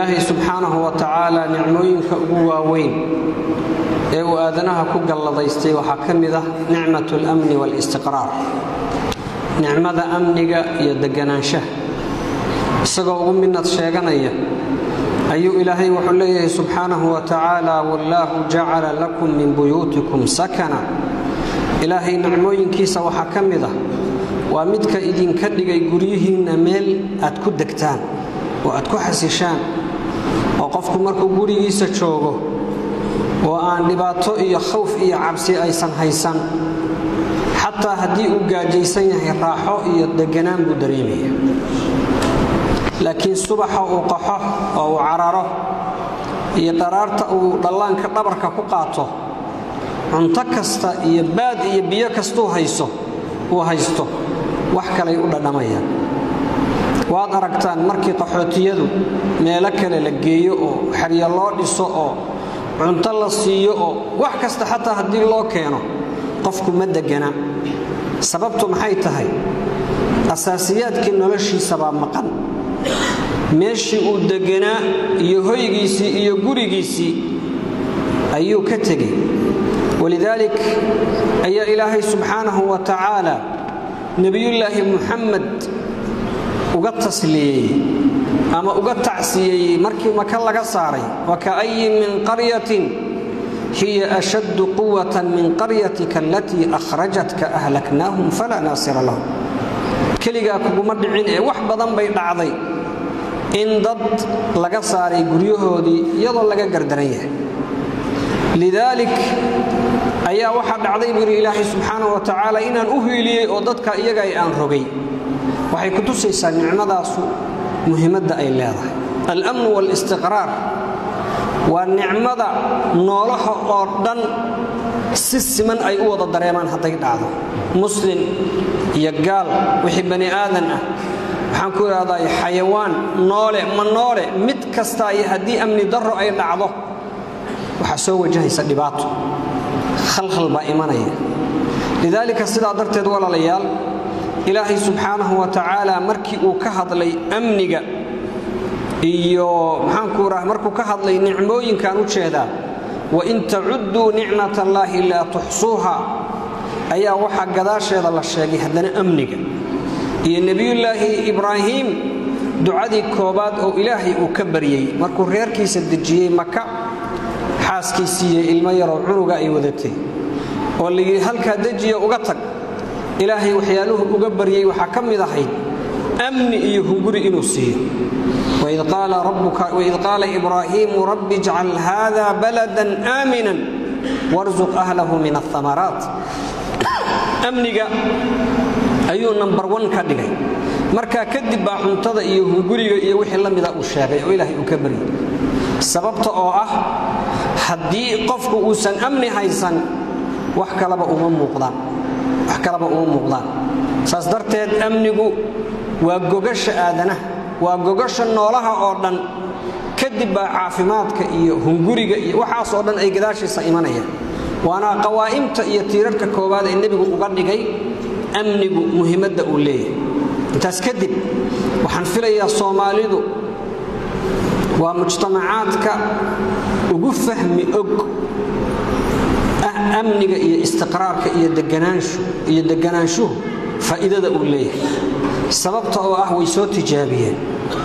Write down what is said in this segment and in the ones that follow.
ilaahay subxaanahu wa tacaala nicmooyinka ugu waaweyn ee uu aadanaha ku galladaystay waxaa ka mid ah nicmatu alamni waalistiqraar nicmada amniga iyo deganaanshaha isagoo ugu minad sheeganaya ayuu ilaahay wuxuu leeyahay subxaanahu wa tacaala wallaahu jacala lakum min buyuutikum sakana ilaahay nicmooyinkiisa waxaa ka mid ah waa midka idinka dhigay guryihiinna meel aad ku degtaan oo aad ku xasishaan oo qofku markuu gurigiisa joogo oo aan dhibaato iyo khawf iyo cabsi aysan haysan xataa haddii uu gaajaysan yahay raaxo iyo deganaan buu dareemaya laakiin subaxa uu qaxo oo uu cararo iyo dharaarta uu dhallaanka dhabarka ku qaato cunto kasta iyo baad iyo biyo kastuu hayso uu haysto wax kalay u dhadhamayaan waad aragtaan markii qaxootiyadu meelo kale la geeyo oo xeryo loo dhiso oo cunto la siiyo oo wax kasta xataa haddii loo keeno qofku ma degana sababtu maxay tahay asaasiyaadkii noloshiisabaa maqan meeshii uu deganaa iyo hoygiisii iyo gurigiisii ayuu ka tegey walidaalik ayaa ilaahay subxaanahu wa tacaala nebiyullaahi muxamed uga tasliyeeyey ama uga tacsiyeeyey markii maka laga saaray waka'ayin min qaryatin hiya ashaddu quwatan min qaryatika alatii akhrajatka ahlaknaahum falaa naasira lahum keligaa kuguma dhicin ee wax badan bay dhacday in dad laga saaray guryahoodii iyadoo laga gardaran yahay lidaalik ayaa waxaa dhacday buu yidhi ilaahay subxaanahu wa tacaala inaan u hiiliyey oo dadka iyaga ay aan rogay waxay ku tusaysaa nicmadaasu muhiimadda ay leedahay alamnu waalistiqraar waa nicmada noolaha oo dhan si siman ay u wada dareemaan hadday dhacdo muslim iyo gaal wixii bani aadan ah waxaan ku idhahdaa xayawaan noole ma noole mid kastaa iyo haddii amni darro ay dhacdo waxaa soo wajahaysa dhibaato khalkhal baa imanaya lidaalika sidaa darteed walaalayaal ilaahay subxaanahu wa tacaala markii uu ka hadlay amniga iyo maxaanku raha markuu ka hadlay nicmooyinkaan u jeedaa wain tacudduu nicmat allaahi laa tuxsuuha ayaa waxaa gadaasheeda la sheegay haddana amniga iyo nebiyullaahi ibraahiim ducadii koobaad oo ilaahay uu ka baryey markuu reerkiisa dejiyey maka xaaskiisiiyo ilmo yaroo cunuga ay wadatay oo layidhi halkaa dejiya uga tag ilaahay waxyaaluhu uga baryey waxaa ka mid ahayd amni iyo hunguri inuu siiyo waid qaala ibraahiimu rabbi ijcal haada baladan aaminan warsuq ahlahu min aamaraat amniga ayuu nambar wan ka dhigay markaa kadib baa cuntada iyo hunguriga iyo wixii la mida uu sheegay oo ilaahay uu ka baryey sababta oo ah haddii qofku uusan amni haysan wax kalaba uma muuqdaan wax kalaba uma muuqdaan saas darteed amnigu waa gogasha aadanaha waa gogasha noolaha oo dhan kadib baa caafimaadka iyo hunguriga iyo waxaas oo dhan ay gadaashiisa imanayaan waana qawaa'imta iyo tiirarka koowaad ee nebigu uga dhigay amnigu muhiimadda uu leeyahay intaas kadib waxaan filayaa soomaalidu waa mujtamacaadka ugu fahmi og ah amniga iyo istiqraarka iyo iyo deganaanshuhu faa'iidada uu leeyahay sababta oo ah way soo tijaabiyeen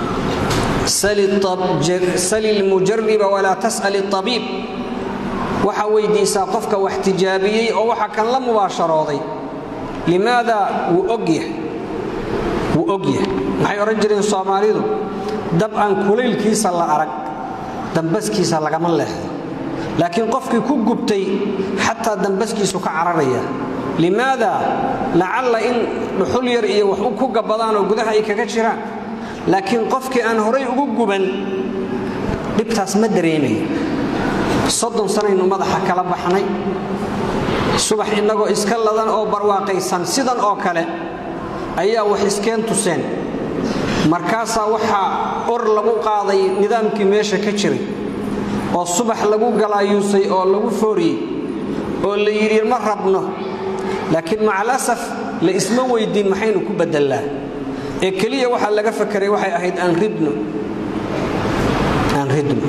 sali lmujariba walaa tas'al abiib waxaa weydiisaa qofka wax tijaabiyey oo waxa kan la mubaasharooday limaada wuu ogyahay wuu ogyahay maxay odhan jireen soomaalidu dab aan kulaylkiisa la arag dambaskiisa lagama leexdo laakiin qofkii ku gubtay xataa dambaskiisu ka cararaya limaada lacalla in dhuxul yar iyo wax ku gabbadaan oo gudaha ay kaga jiraan laakiin qofkii aan horay ugu guban dhibtaas ma dareemaya soddon sanaynu madaxa kala baxnay subax innagoo iska ladan oo barwaaqaysan sidan oo kale ayaa wax iskeen tuseen markaasaa waxaa or lagu qaaday nidaamkii meesha ka jiray oo subax lagu galaayuusay oo lagu fooriyey oo la yidhi ma rabno laakiin macalasaf la isma weydiin maxaynu ku bedellaa ee keliya waxaa laga fakeray waxay ahayd aan ridno ridm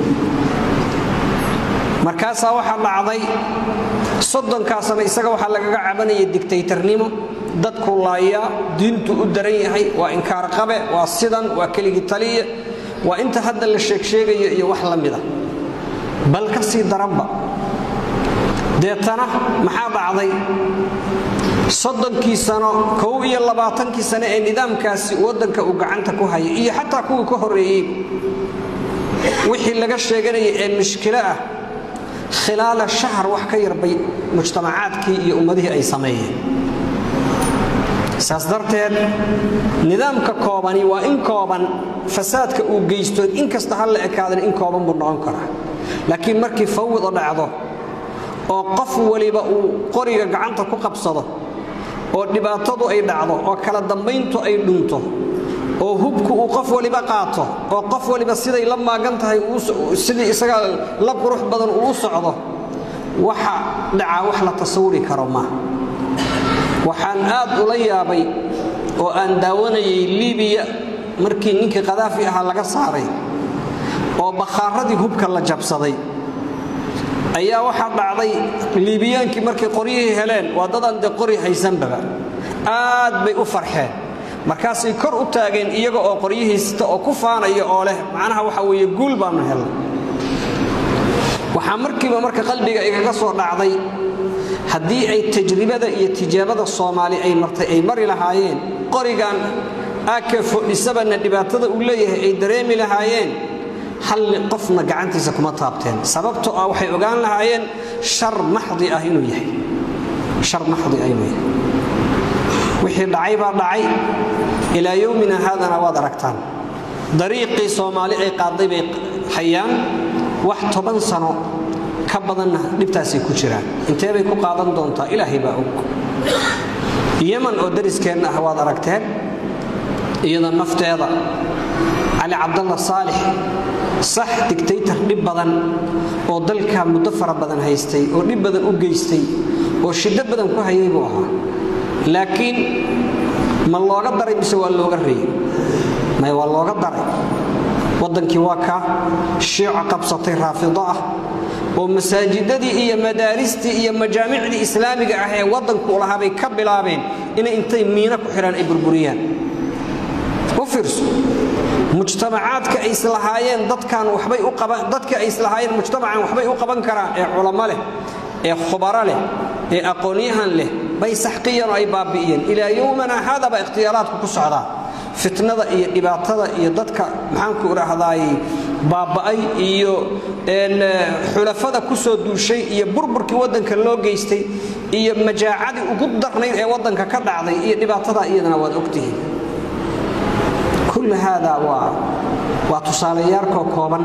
markaasaa waxaa dhacday soddonkaasna isaga waxaa lagaga cabanaya digtaytarnimo dadku laayaa diintu u daran yahay waa inkaarqabe waa sidan waa keligii taliya waa inta hadda la sheegsheegayo iyo wax la mida bal ka sii daranba deetana maxaa dhacday soddonkii sano kow iyo labaatankii sano ee nidaamkaasi waddanka uu gacanta ku hayay iyo xataa kuwii ka horreeyey wixii laga sheeganaya ee mushkilo ah khilaala shahar wax ka yarbay mujtamacaadkii iyo ummadihii ay sameeyeen saas darteed nidaamka koobani waa in kooban fasaadka uu geysto inkasta ha la ekaadan in kooban buu noqon karaa laakiin markii fawda dhacdo oo qof waliba uu qoriga gacanta ku qabsado oo dhibaatadu ay dhacdo oo kala dambayntu ay dhunto oo hubku uu qof waliba qaato oo qof waliba siday la maagan tahay sidii isaga la qurux badan uu u socdo waxa dhacaa wax la tasawuri karo maaha waxaan aad ula yaabay oo aan daawanayay libiya markii ninkii kadaafi ahaa laga saaray oo bakhaaradii hubka la jabsaday ayaa waxaa dhacday liibiyaankii markay qoryihii heleen waa dadaan dee qori haysanbaba aad bay u farxeen markaasay kor u taageen iyaga oo qoryihiisita oo ku faanaya oo leh macnaha waxa weeye guul baannu helnay waxaa markiiba marka qalbiga igaga soo dhacday haddii ay tajribada iyo tijaabada soomaali ay martay ay mari lahaayeen qorigan ake fodhisabana dhibaatada uu leeyahay ay dareemi lahaayeen hal qofna gacantiisa kuma taabteen sababtoo ah waxay ogaan lahaayeen shar maxdi ah inuu yahay shar maxdi ah inuu yahay wixii dhacay baa dhacay ilaa yowmina haadana waad aragtaan dariiqii soomaali ay qaadday bay hayaan wax toban sano ka badanna dhibtaasay ku jiraan intee bay ku qaadan doontaa ilaahay baa og yeman oo dariskeenna ah waad aragteen iyada nafteeda cali cabdalla saalix sax digtaytar dhib badan oo dalka muddo fara badan haystay oo dhib badan u geystay oo shiddo badan ku hayay buu ahaa laakiin ma looga daray mise waa looga reeyey may waa looga daray waddankii waa ka shiico qabsatay raafido ah oo masaajidadii iyo madaaristii iyo majaamicdii islaamiga ah ee waddanku lahaa bay ka bilaabeen inay intay miino ku xidhaan ay burburiyaan u fiirso mujtamacaadka ay islahaayeen dadkan waxbay u qaban dadka ay islahaayeen mujtamacan waxbay u qaban karaan ee culamo leh ee khubaro leh ee aqoonyahan leh bay saxqiyeen oo ay baabi'iyeen ilaa yowmana haadaba ikhtiyaaraadku ku socdaa fitnada iyo dhibaatada iyo dadka maxaanku idhaahdaay baaba'ay iyo xulafada ku soo duushay iyo burburkii waddanka loo geystay iyo majaacadii ugu darnayd ee waddanka ka dhacday iyo dhibaatada iyadana waad ogtihiin kull haada waa waa tusaalayaarkoo kooban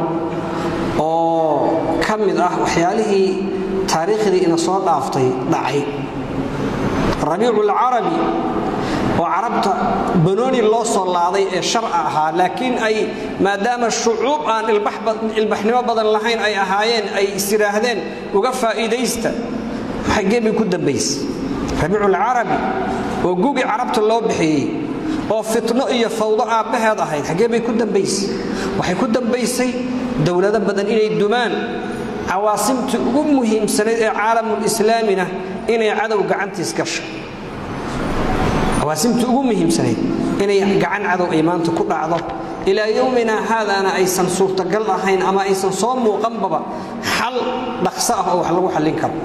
oo ka mid ah waxyaalihii taariikhdii ina soo dhaaftay dhacay rabiiculcarabi oo carabta banooni loo soo laaday ee sharca ahaa laakiin ay maadaama shucuub aan ilbaxnimo badan lahayn ay ahaayeen ay isyidhaahdeen uga faa'iidaysta xaggee bay ku dambayse rabiiculcarabi oo gugi carabta loo bixiyey oo fitno iyo fawdo aabbaheed ahayd xaggee bay ku dambaysay waxay ku dambaysay dowlado badan inay dumaan cawaasimtii ugu muhiimsanayd ee caalamulislaamina inay cadow gacantiis gasho cawaasimtii ugu muhiimsanayd inay gacan cadow ay maanta ku dhacdo ilaa yowmina haadaana aysan suurtagal ahayn ama aysan soo muuqanbaba xal dhaqso ah oo wax lagu xallin karo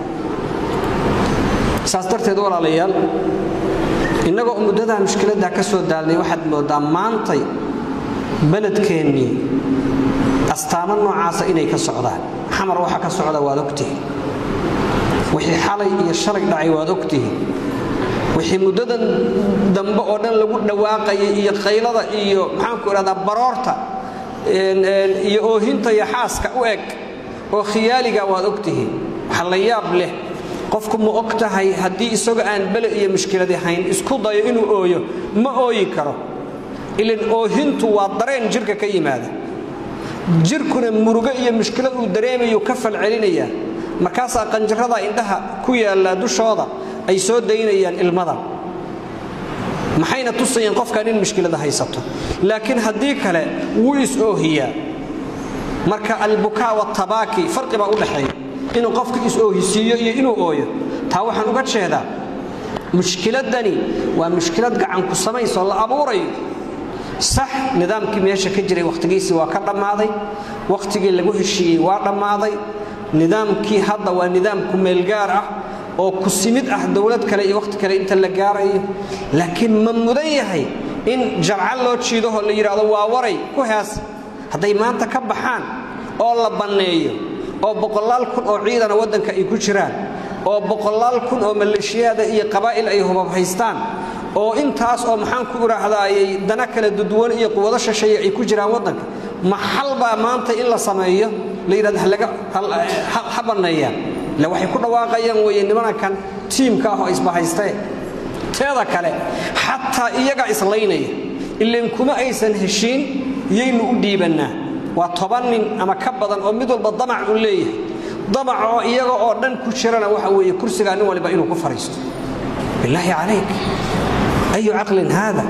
saas darteed walaalayaal innagoo muddadaa mushkiladdaa ka soo daalnay waxaad mooddaa maantay beledkeennii astaamo noocaasa inay ka socdaan xamar waxa ka socda waad ogtihiin wixii xalay iyo shalay dhacay waad ogtihiin wixii muddadan dambe oo dhan lagu dhawaaqayay iyo qaylada iyo maxaanku idhahdaa baroorta iyo oohinta iyo xaaska u eg oo khiyaaliga waad ogtihiin waxa la yaab leh qofku ma og tahay haddii isagoo aan bele iyo mushkiladi hayn isku dayo inuu ooyo ma ooyi karo ilan oohintu waa dareen jirka ka yimaada jirkuna murugo iyo mushkilad uu dareemayu ka falcelinayaa markaasaa qanjarada indhaha ku yaallaa dushooda ay soo daynayaan ilmada maxayna tusayeen qofkan in mushkilada haysato laakiin haddii kale wuu is-oohiyaa marka albukaa watabaaki farqi baa u dhexeeya inuu qofka is-oohisiiyo iyo inuu ooyo taa waxaan uga jeedaa mushkiladani waa mushkilad gacanku samaysoo la abuurayo sax nidaamkii meesha ka jiray wakhtigiisii waa ka dhammaaday wakhtigii lagu heshiiyey waa dhammaaday nidaamkii hadda waa nidaam kumeelgaar ah oo ku simid ah dowlad kale iyo wakhti kale inta la gaarayo laakiin ma mudan yahay in jarcal loo jiidaho la yidhaahdo waa waray ku hees hadday maanta ka baxaan oo la banneeyo oo boqolaal kun oo ciidana waddanka ay ku jiraan oo boqolaal kun oo maleeshiyaada iyo qabaa'il ay hubab haystaan oo intaas oo maxaan ku idhaahdaayay dana kala duduwan iyo quwado shisheeye ay ku jiraan waddanka maxal baa maanta in la sameeyo la yidhahdo ha banneeyaan ille waxay ku dhawaaqayaan weeye nimanankan tiimka ah oo isbahaystee teeda kale xataa iyagaa islaynaya ilan kuma aysan heshiin yaynu u dhiibannaa waa toban nin ama ka badan oo mid walba damac uu leeyahay damac oo iyaga oo dhan ku jirana waxa weeye kursigaa nin waliba inuu ku fadhiisto bilaahi calayk ayu caqlin haada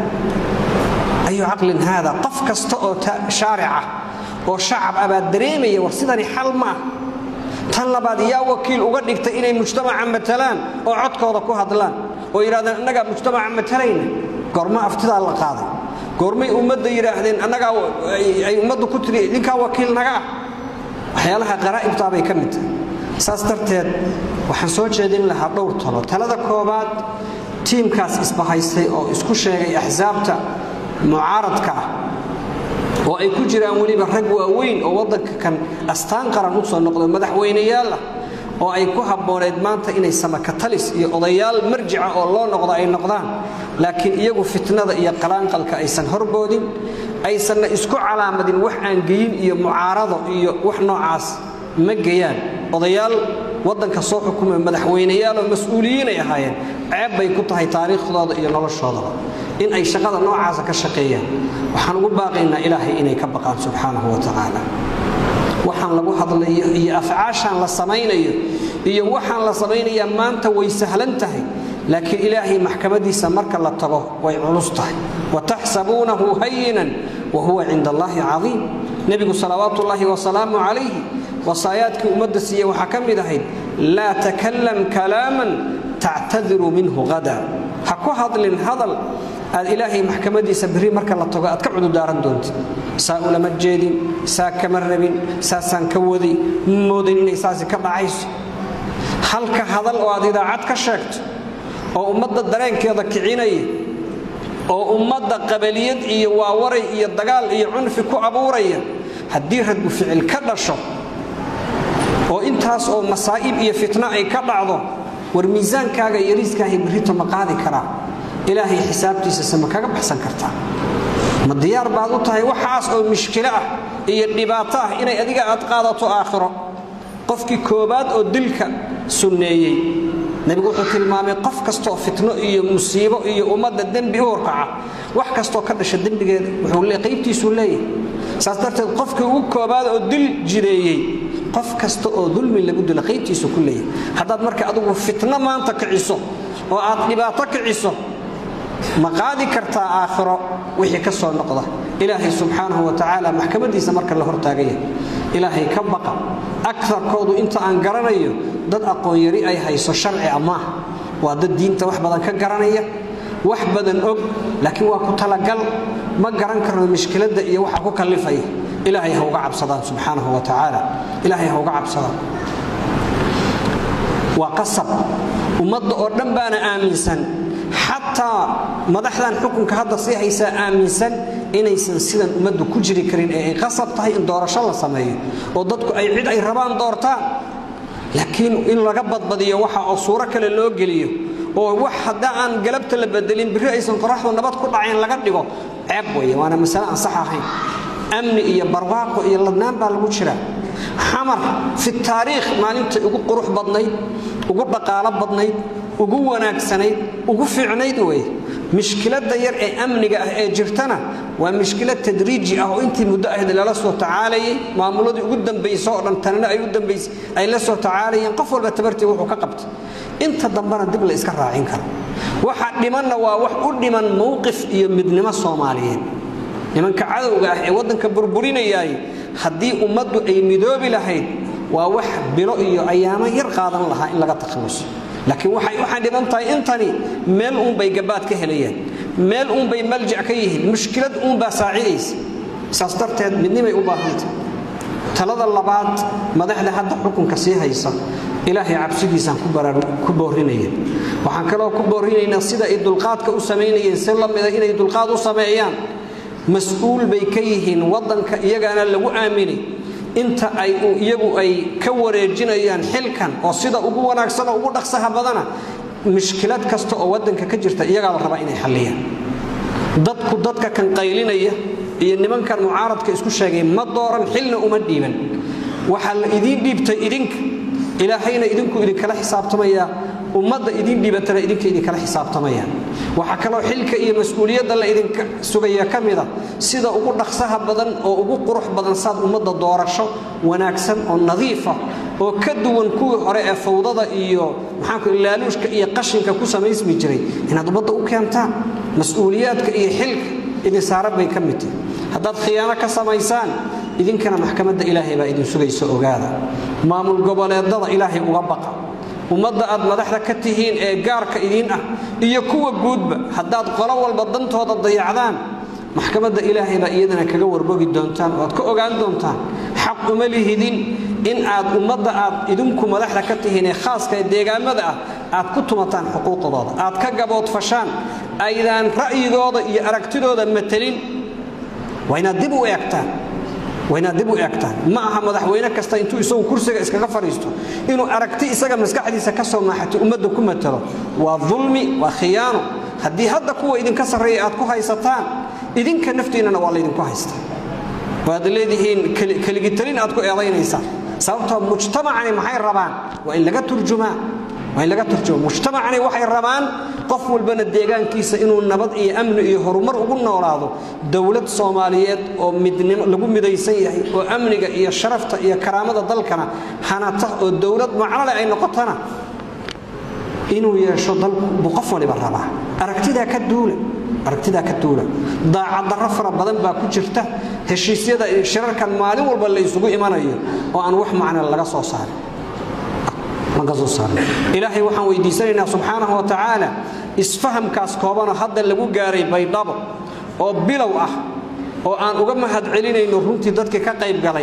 ayu caqlin haada qof kasta oo shaarica oo shacab ah baa dareemaya war sidani xal ma ah tan labaad yaa wakiil uga dhigtay inay mujtamaca matalaan oo codkooda ku hadlaan oo yidhahdeen annagaa mujtamaca matalayna goorma aftidaa la qaaday goormay ummadda yidhaahdeen annagaa ay ummaddu ku tiri ninkaa wakiil naga ah waxyaalaha qaraa'ibtaa bay ka mid tahay saas darteed waxaan soo jeedin lahaa dhowr talo talada koobaad tiimkaas isbahaystay oo isku sheegay axsaabta mucaaradka ah oo ay ku jiraan weliba rag waaweyn oo waddanka kan astaan qaran u soo noqdo madaxweyneyaal ah oo ay ku habbooneed maanta inay samakatalis iyo odayaal marjica oo loo noqdo ay noqdaan laakiin iyagu fitnada iyo qalaanqalka aysan horboodin aysanna isku calaamadin wax aan geyin iyo mucaarado iyo wax noocaas ma geyaan odayaal waddanka soo xukumay madaxweyneyaaloo mas-uuliyiinay ahaayeen ceeb bay ku tahay taariikhdooda iyo noloshoodaba in ay shaqada noocaasa ka shaqeeyaan waxaan ugu baaqaynaa ilaahay inay ka baqaan subxaanahu wa tacaala waxaan lagu hadlayo iyo afcaashaan la samaynayo iyo waxaan la samaynayaa maanta way sahlan tahay laakiin ilaahay maxkamadiisa marka la tago way culus tahay wataxsabuunahu hayinan wa huwa cinda allaahi cadiim nebigu salawaatu ullaahi wasalaamu calayhi wasaayaadkii ummadda siiye waxaa ka mid ahayd laa takallam kalaaman tactadiru minhu hada ha ku hadlin hadal aad ilaahay maxkamadiisa berri marka la tago aad ka cududaaran doontid saa ulama jeedin saa kama rabin saasaan ka waday moodin inay saasi ka dhacayso halka hadal oo aad idaacad ka sheegto oo ummadda dareenkeeda kicinaya oo ummadda qabaliyad iyo waawaray iyo dagaal iyo cunfi ku abuuraya haddii radbu ficil ka dhasho oo intaas oo masaa'ib iyo fitno ay ka dhacdo war miisaankaaga yariiskaahay berrito ma qaadi karaa ilaahay xisaabtiisa sama kaga baxsan kartaa ma diyaar baad u tahay waxaas oo mushkilo ah iyo dhibaato ah inay adiga aad qaadato aakhiro qofkii koobaad oo dilka sunneeyey nebigu wuxuu tilmaamay qof kastooo fitno iyo musiibo iyo ummadda dembi u horkaca wax kastoo ka dhasha dembigeeda wuxuu qaybtiisuu leeyahay saas darteed qofkii ugu koobaad oo dil jireeyey qof kasta oo dulmi lagu dilo qaybtiisu ku leeyahay haddaad marka adigu fitno maanta kiciso oo aad dhibaato kiciso ma qaadi kartaa aakhiro wixii ka soo noqda ilaahay subxaanahu wa tacaala maxkamadiisa marka la hortaagaya ilaahay ka baqa akarkoodu inta aan garanayo dad aqoon-yari ay hayso sharci amaah waa dad diinta wax badan ka garanaya wax badan og laakiin waa ku talagal ma garan karno mishkiladda iyo waxa ku kallifaya ilaahay ha uga cabsadaan subxaanahu wa tacaala ilaahay ha uga cabsadaan waa qasab ummadda oo dhan baana aaminsan xataa madaxdan xukunka hadda sii haysaa aaminsan inaysan sidan ummaddu ku jiri karin ee ay qasab tahay in doorasho la sameeyo oo dadku ay cid ay rabaan doortaan laakiin in laga badbadiyo waxa oo suuro kale loo geliyo oo wax hadda aan galabta la bedelin birri aysan qoraxdu nabad ku dhacayn laga dhigo ceeb weeye waana masale aan sax ahayn amni iyo barwaaqo iyo ladnaan baa lagu jira xamar fi taariikh maalintai ugu qurux badnayd ugu dhaqaalo badnayd ugu wanaagsanayd ugu fiicnayd weye mishkiladda yar ee amniga ah ee jirtana waa mishkilad tadriiji ah oo intii muddo ahayd lala soo tacaalayay maamuladii ugu dambayso oo dhan tanina ay u dambaysay ay la soo tacaalayeen qof walba tabartii wuxuu ka qabtay inta dambena dib la iska raacin karo waxa dhimanna waa wax u dhiman mowqif iyo midnimo soomaaliyeed nimanka cadowga ah ee waddanka burburinayaay haddii ummaddu ay midoobi lahayd waa wax bilo iyo ayaamo yar qaadan lahaa in laga takhaluso laakiin waxay u xadhiban tahay intani meel uunbay gabaad ka helayaan meel uunbay maljac ka yihiin mushkilad uunbaa saacidaysa saas darteed midnimay u baahantah talada labaad madaxda hadda xukunka sii haysa ilaahay cabsidiisaan ku boorinaya waxaan kaloo ku boorinaynaa sida ay dulqaadka u samaynayeen si la mida inay dulqaad u sameeyaan mas-uul bay ka yihiin waddanka iyagaana lagu aaminay inta ay iyagu ay ka wareejinayaan xilkan oo sida ugu wanaagsan oo ugu dhaqsaha badana mushkilad kasta oo waddanka ka jirta iyagaa la rabaa inay xalliyaan dadku dadka kan qaylinaya iyo nimankan mucaaradka isku sheegay ma dooran xilna uma dhiiban waxaa la idiin dhiibtay idinka ilaahayna idinku idinkala xisaabtamaya ummadda idiin dhiibatana idinka idinkala xisaabtamaya waxaa kaloo xilka iyo mas-uuliyadda la idinka sugaya ka mida sida ugu dhaqsaha badan oo ugu qurux badan saad ummadda doorasho wanaagsan oo nadiifa oo ka duwan kuwii hore ee fawdada iyo maxaanku laaluushka iyo qashinka ku samaysmi jiray inaad ummadda u keentaan mas-uuliyaadka iyo xilka idin saaran bay ka mid tahay haddaad khiyaano ka samaysaan idinkana maxkamadda ilaahay baa idin sugaysa ogaada maamul goboleedada ilaahay uga baqa ummadda aad madaxda ka tihiin ee gaarka idiin ah iyo kuwa guudba haddaad qolo walba dantooda dayacdaan maxkamadda ilaahay baa iyadana kaga warbogi doontaan oo aad ka ogaan doontaan xaq uma lihidin in aad ummadda aad idinku madaxda ka tihiin ee khaaska ee deegaamada ah aad ku tumataan xuquuqdooda aad ka gaboodfashaan aydaan ra'yigooda iyo aragtidooda matelin waa inaad dib u eegtaan waa inaad dib u eegtaan ma aha madaxweyne kasta intuu isagu kursiga iskaga fadhiisto inuu aragti isaga maskaxdiisa ka soo maaxato ummadda ku matalo waa dulmi waa khiyaano haddii hadda kuwa idinka sarreeya aad ku haysataan idinka naftiinnana waa laydinku haystaa waad leedihiin keligitalin aad ku eedaynaysaan sababtoo mujtamacani maxay rabaan waa in laga turjumaa waa in laga turjuma mujtamacani waxay rabaan qof walbana deegaankiisa inuu nabad iyo amni iyo horumar ugu noolaado dowlad soomaaliyeed oo midnimo lagu midaysan yahay oo amniga iyo sharafta iyo karaamada dalkana hanata oo dowlad macnole ay noqotana inuu yeesho dalku buu qof waliba rabaa aragtidaa ka duula aragtidaa ka duula daacaddarro fara badan baa ku jirta heshiisyada shirarkan maalin walba la isugu imanayo oo aan wax macna laga soo saarin ilaahay waxaan weydiisanaynaa subxaanahu wa tacaala isfahamkaas koobanoo hadda lagu gaaray baydhabo oo bilow ah oo aan uga mahad celinayno runtii dadkii ka qayb galay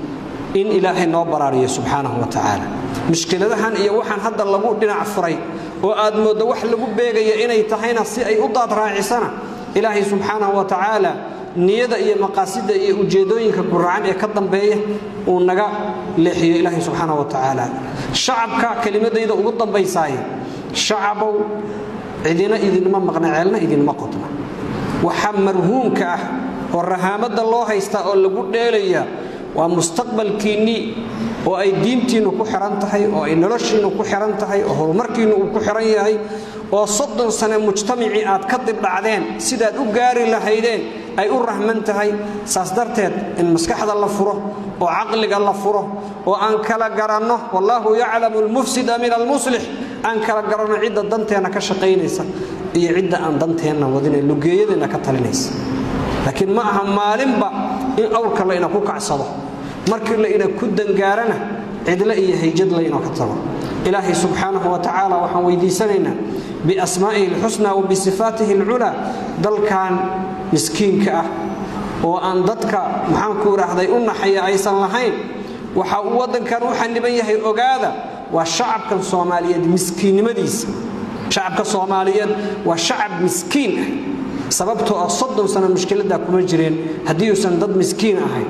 in ilaahay noo baraariyo subxaanahu wa tacaala mushkiladahan iyo waxaan hadda lagu dhinac furay oo aad mooddo wax lagu beegaya inay tahayna si ay u daad raacisana ilaahay subxaanahu wa tacaala niyada iyo maqaasida iyo ujeedooyinka guracan ee ka dambeeya uu naga leexiyo ilaahay subxaana wa tacaala shacabka kelimadayda ugu dambaysaaye shacabow cidina idinma maqna ceelna idinma qodna waxa marhuumka ah oo rahaamada loo haystaa oo lagu dheelaya waa mustaqbalkiinnii oo ay diintiinnu ku xihan tahay oo ay noloshiinnu ku xihan tahay oo horumarkiinnu uu ku xihan yahay oo soddon sane mujtamacii aad ka dibdhacdeen sidaad u gaari lahaydeen ay u rahman tahay saas darteed in maskaxda la furo oo caqliga la furo oo aan kala garanno wallaahu yaclamu almufsida min almuslix aan kala garanno cidda danteenna ka shaqaynaysa iyo cidda aan danteenna wadine lugeeyadeenna ka talinaysa laakiin ma aha maalinba in awrka layna ku kacsado markii layna ku dangaarana cidle iyo hayjad layna ka tago ilaahay subxaanahu wa tacaala waxaan weydiisanaynaa biasmaa'ihi alxusna wa bisifaatihi alculaa dalkan miskiinka ah oo aan dadka maxaanku idhaahday u naxaya aysan lahayn waxa uu waddankan u xaniban yahay ogaada waa shacabkan soomaaliyeed miskiinnimadiisa shacabka soomaaliyeed waa shacab miskiin ah sababtoo ah soddon sano mushkiladdaa kuma jireen haddii uusan dad miskiin ahayn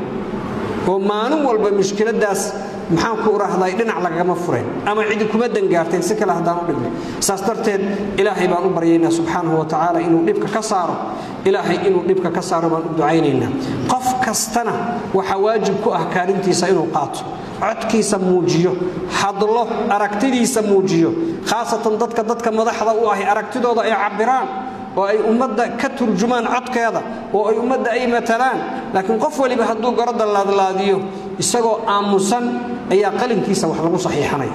oo maalin walba mushkiladaas maxaanku idhaahday dhinac lagagama fureen ama cidi kuma dangaarteen si kale haddaan u dhignay saas darteed ilaahay baan u baryaynaa subxaanahu wa tacaala inuu dhibka ka saaro ilaahay inuu dhibka ka saaro baan u ducaynaynaa qof kastana waxaa waajib ku ah kaalintiisa inuu qaato codkiisa muujiyo hadlo aragtidiisa muujiyo khaasatan dadka dadka madaxda u ahi aragtidooda ay cabbiraan oo ay ummadda ka turjumaan codkeeda oo ay ummadda ay matalaan laakiin qof waliba hadduu garodda laadlaadiyo isagoo aamusan ayaa qalinkiisa wax lagu saxiixanaya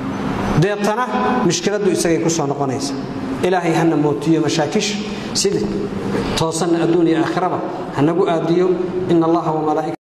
deetana mushkiladdu isagay ku soo noqonaysa ilaahay hana mootiyo mashaakisha sida toosanna adduun iyo aakhiraba hanagu aadiyo in allaha wamalaa'ika